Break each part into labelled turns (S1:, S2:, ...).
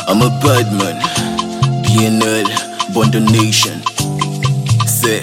S1: I'm a bad man. BNL, Bondo Nation. Say.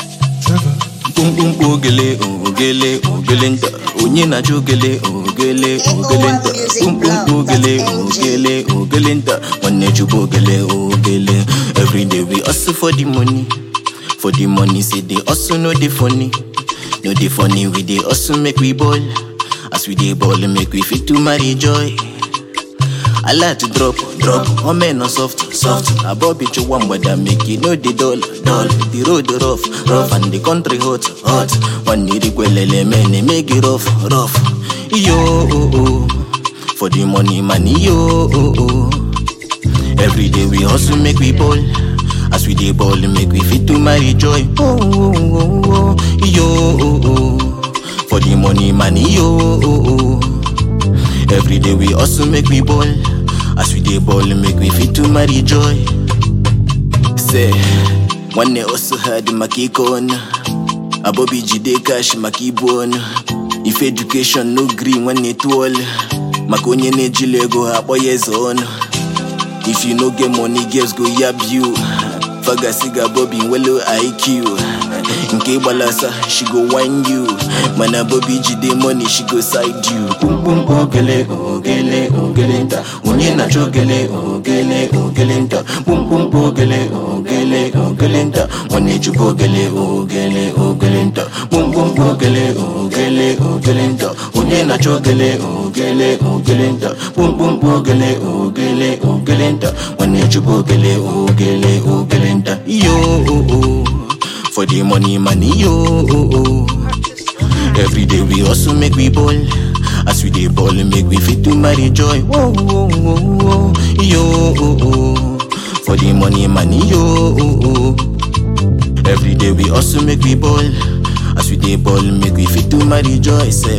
S1: Boom boom ogele ogele ogele nta onye na-achọ ogele ogele ogele nta boom boom ogele ogele ogele nta nwanne chukwu ogele ogele everyday we hustle for the money for the money say dey hustle no dey funny no dey funny we dey hustle make we ball as we dey ball make we fit to marry joy I like to drop, drop. Oh man, no soft, soft. I bought bitch one, but I make it no the dull, dull. The road rough, rough, and the country hot, hot. One need the kwelele man, they make it rough, rough. Yo, oh, oh. for the money, money, yo, oh, oh. Every day we hustle, make we ball. As we dey ball, make we fit to marry joy. Oh, oh, oh, oh. yo, oh, oh. for the money, money, yo, oh, oh. Every day we hustle make we ball. As we dey ball make we fit to marry joy. Say, nwanne hustle hard maka ike ọnụ. Abobi jide cash maka ibu ọnụ. If education no gree nwanne tụọlụ. Maka onye na-ejili ego ha akpọ ya eze ọnụ. If you no get money, girls go yab you. Fagasi ga Bobby nwelo IQ. Nke gbalasa, she go whine you. Mana Bobby jide money, she go side you. Boom boom ogele ogele ogele nta. Onye na-achọ ogele ogele ogele nta. Boom boom ogele ogele ogele nta. Nwanne chukwu ogele ogele ogele nta. Boom boom ogele ogele ogele nta. Onye na-achọ ogele ogele ogele nta. Boom boom ogele ogele ogele nta. Nwanne chukwu ogele ogele ogele nta. Yo oh, oh. for the money money yo oh, oh. Every day we hustle make we ball. As we dey ball make we fit to marry joy. Whoa, whoa, whoa, whoa. Yo oh, oh. for the money money yo oh, oh. Every day we hustle make we ball. As we dey ball make we fit to marry joy. Say.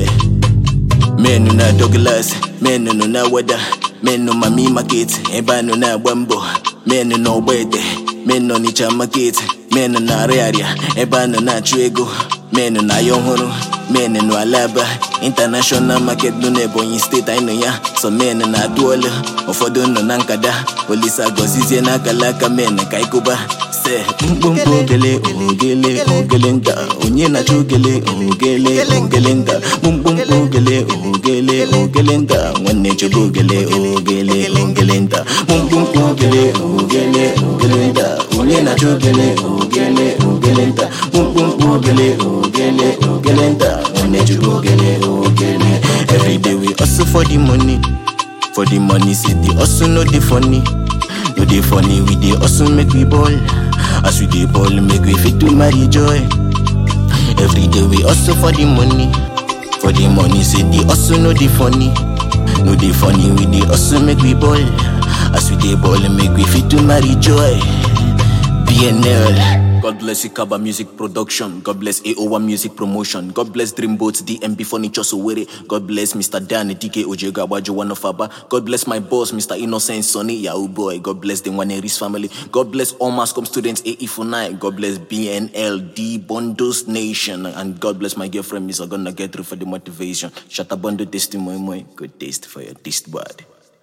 S1: Men no na Douglas, men no na wada, men no mami market, eba no na bambo, men no wede, men no nicha market, men no na area, eba no na chuego, men no na yohuru, men no alaba, international market no na Ebonyi state I know ya, so men no na duola, ụfọdụ nọ na nkada, olisa gozizie na akalaka men ka ịkụba, se mkpụmkpụ ogele ogele ogele nta, onye na-achọ ogele ogele ogele nta, mkpụmkpụ ogele ogele ogele nta, nwanne chọba ogele ogele ogele nta, mkpụmkpụ ogele ogele ogele nta, onye na-achọ ogele ogele ogele nta, mkpụmkpụ ogele ogele ogele nta, nwanne chọba ogele ogele. Every day we hustle for the money, for the money say the hustle no dey funny. No dey funny, we dey hustle make we ball. As we dey ball, make we fit to marry joy. Every day we hustle for the money. For the money, say the hustle no dey funny. No dey funny, we dey hustle make we ball. As we dey ball, make we fit to marry joy. BNL. God bless Ikaba Music Production. God bless AO1 Music Promotion. God bless Dreamboats, DMB Furniture Sowere. God bless Mr. Dan, DK Ojega Wajo One of Aba. God bless my boss, Mr. Innocent Sonny Yahoo Boy. God bless the Waneris family. God bless all Mascom students, AE49. God bless BNL, D Bondos Nation. And God bless my girlfriend, Miss Agonna Get through for the motivation. Shut up, Bondo Testimony. Good taste for your taste bud.